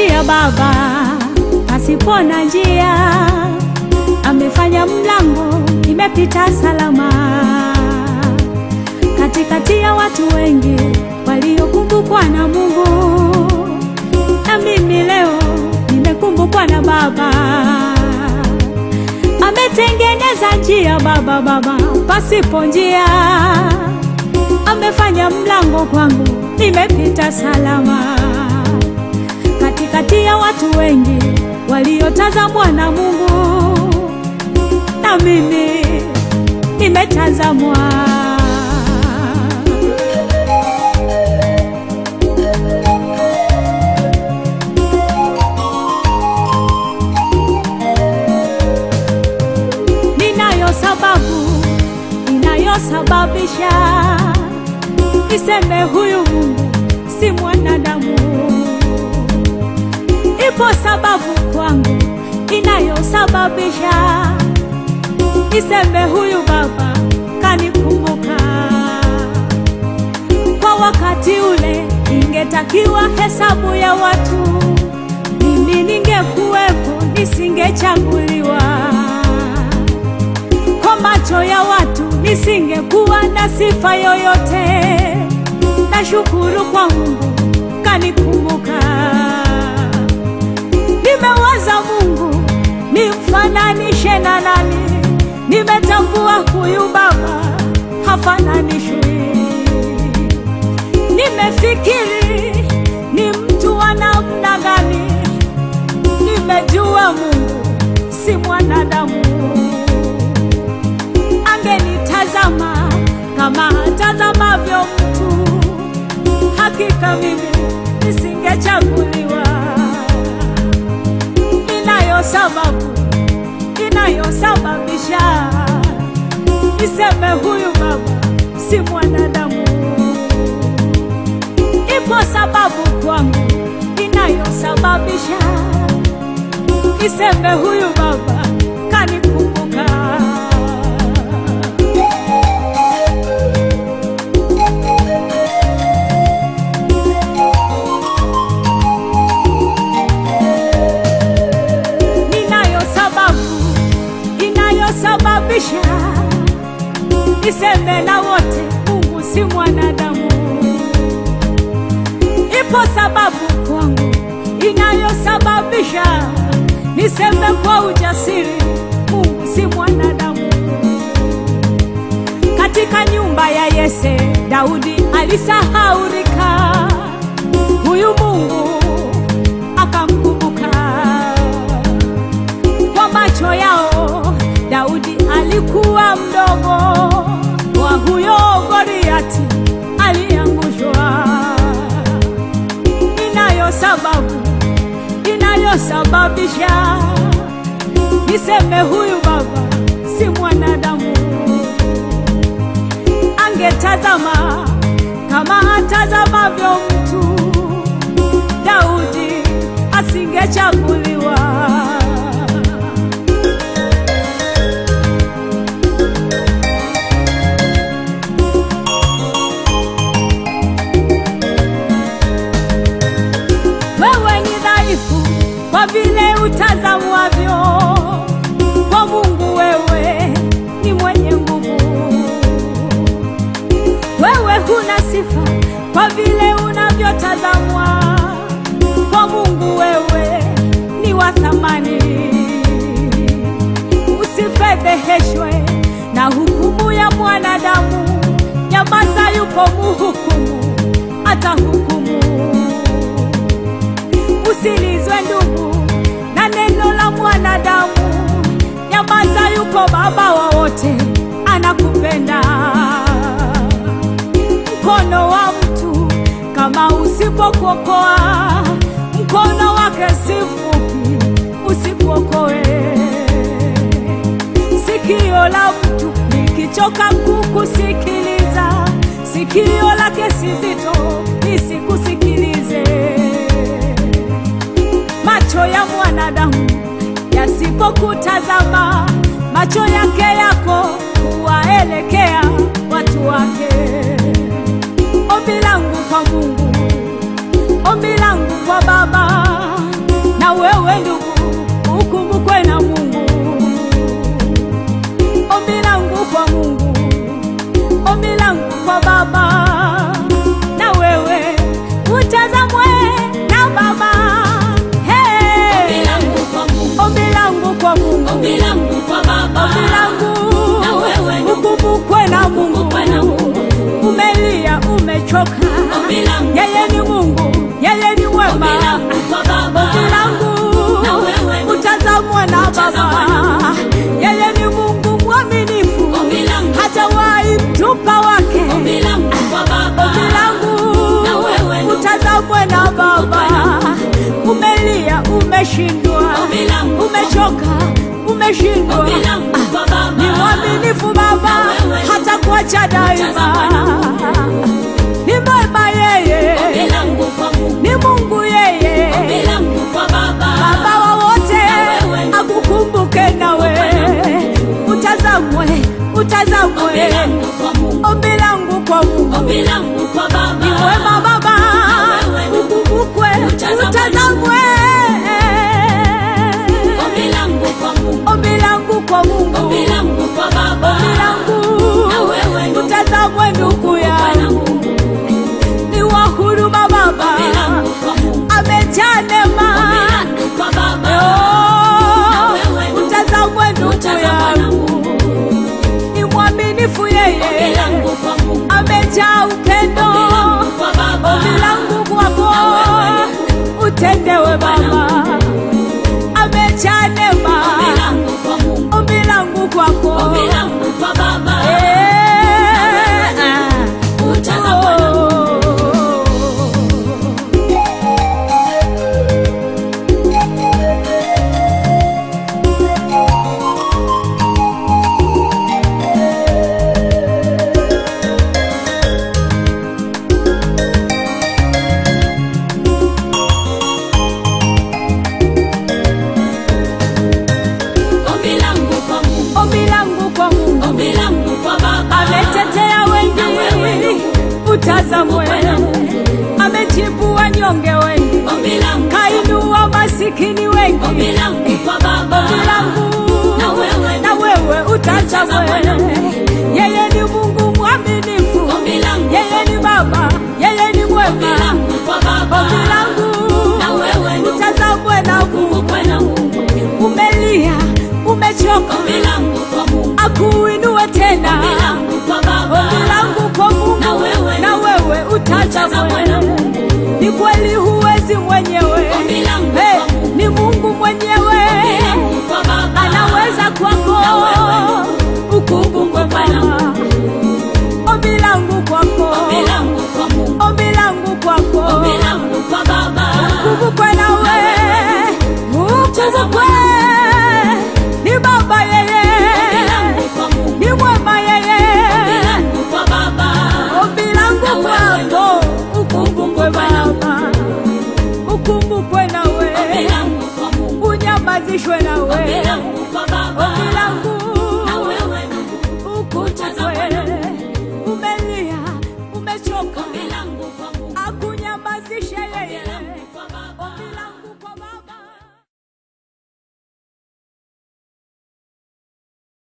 njia Baba, pasipo na njia, amefanya mlango, imepita salama katikati ya watu wengi waliokumbukwa na Mungu, na mimi leo nimekumbukwa na Baba. Ametengeneza njia Baba, Baba pasipo njia, amefanya mlango kwangu, nimepita salama katikati ya watu wengi waliotazamwa na Mungu, na mimi nimetazamwa. Ninayo sababu inayosababisha niseme huyu Mungu si mwanadamu. Ipo sababu kwangu inayosababisha niseme huyu Baba kanikumbuka. Kwa wakati ule ingetakiwa hesabu ya watu, mimi ningekuwepo, nisingechaguliwa. Kwa macho ya watu nisingekuwa na sifa yoyote. Nashukuru kwa Mungu kanikumbuka. Nimewaza Mungu nimfananishe na nani? Nimetambua huyu Baba hafananishwi. Nimefikiri ni mtu wa namna gani? Nimejua Mungu si mwanadamu. Angenitazama kama atazamavyo mtu, hakika mimi nisingechaguliwa. Inayo sababu inayosababisha niseme huyu Baba si mwanadamu. Ipo sababu kwangu inayosababisha niseme huyu Baba kanikumbuka. Ninayo sababu inayosababisha niseme na wote Mungu si mwanadamu. Ipo sababu kwangu inayosababisha niseme kwa ujasiri Mungu si mwanadamu. Katika nyumba ya Yese, Daudi alisahaurika, huyu Mungu akamkumbuka. Kwa macho yao Daudi alikuwa mdogo, wa huyo Goliati aliangushwa. Inayo sababu inayosababisha niseme huyu baba si mwanadamu. Angetazama kama atazamavyo mtu, Daudi asingechaguliwa. Wewe ni dhaifu kwa vile utazamwavyo, kwa Mungu wewe ni mwenye nguvu. Wewe huna sifa kwa vile unavyotazamwa, kwa Mungu wewe ni wa thamani. Usifedheheshwe na hukumu ya mwanadamu, nyamaza, yupo muhukumu, atahukumu. Usilizwe ndugu na neno la mwanadamu, nyamaza, yuko baba wa wote, anakupenda. Mkono wa mtu kama usipokuokoa, mkono wake si mfupi, usikuokoe. Sikio la mtu likichoka kukusikiliza, sikio lake si zito lisikusikilize. Macho ya mwanadamu yasipokutazama, macho yake yako huwaelekea watu wake. Ombi langu kwa Mungu, ombi langu kwa Baba, kwa Baba, na wewe utazamwe na Baba. Ombi Hey, langu kwa Mungu, ombi langu kwa Mungu, ombi langu kwa Baba, ombi langu Na wewe ndugu, ukumbukwe na Mungu. ukumbukwe na Mungu. Umelia, umechoka, Ombi langu yeye ni Mungu, yeye ni ombi mwema. langu kwa Baba, Ombi langu Na wewe ndugu, utazamwe na utazamwe na Baba, yeye ni Mungu mwaminifu, Ombi langu hajawahi mtupa wake. ombi langu kwa Baba, Ombi langu Na wewe ndugu, utazamwe na Baba, umelia, umeshindwa, Ombi langu umechoka, umeshindwa. ombi langu kwa Baba, Ni mwaminifu Baba, wewe hata kuacha daima. Utazama Ni mwema yeye, ombi langu kwa Mungu, ni Mungu yeye, ombi langu kwa Baba, Baba wa wote, wewe akukumbuke nawe, utazamwe, ombi utazamwe. langu kwa Mungu, Ombi langu kwa Mungu ombi langu kwa Baba, ni mwema Baba, wewe ukumbukwe, Utazamwe. utazamwe. ombi langu kwa Mungu, Ombi langu kwa Mungu, ombi langu kwa Baba, ombi langu Na wewe ndugu, utazamwe ndugu kwa na yangu, Mungu, ni wa huruma Baba, ombi langu kwa Mungu, amejaa ombi neema. langu kwa Baba, Oh, wewe ndugu, utazamwe ndugu utazamwe na yangu, ni mwaminifu ombi yeye, langu kwa Mungu, amejaa upendo. ombi langu kwa Baba, Ombi langu kwako utendewe Baba, amejaa neema. ombi langu kwa Mungu, Ombi langu kwako ombi langu kwa Baba, Eh, ah. utazamwe na ombi langu kwa Mungu, Ombi langu kwa Mungu ombi langu kwa Baba, ametetea Na wewe wengi, utazamwe. Amejibu wanyonge wengi, ombi langu, kainua masikini wengi. ombi langu kwa Baba, Ombi langu Na wewe na wewe utazamwe. Yeye ni Mungu mwaminifu, ombi langu, yeye ni Baba, yeye ni ombi mwema. langu kwa Baba, Ombi langu Na wewe ndugu, utazamwe na Mungu. ukumbukwe na Mungu, Umelia, umechoka, ombi langu kwa Mungu, akuinue tena. ombi langu kwa Baba, Ombi langu kwa Mungu Na wewe na wewe utazamwe na utazamwe. Ni kweli huwezi mwenyewe, ombi langu Hey, kwa Mungu, ni Mungu mwenyewe ombi langu kwa Baba, anaweza kwako, Na wewe ukumbukwe Baba. Ombi langu kwako, ombi langu kwa Mungu, ombi langu kwako, ombi langu kwa Baba, ukumbukwe nawe, ukumbukwe. Ni Baba ombi yeye, langu kwa Mungu, ni mwema ombi yeye. langu kwa Baba, Ombi langu kwako, ukumbukwe Baba, ukumbukwe ombi nawe, langu kwa Mungu, unyamazishwe ombi nawe. langu kwa Baba, Ombi langu Na wewe ndugu, ukumbukwe, umelia, umechoka, ombi langu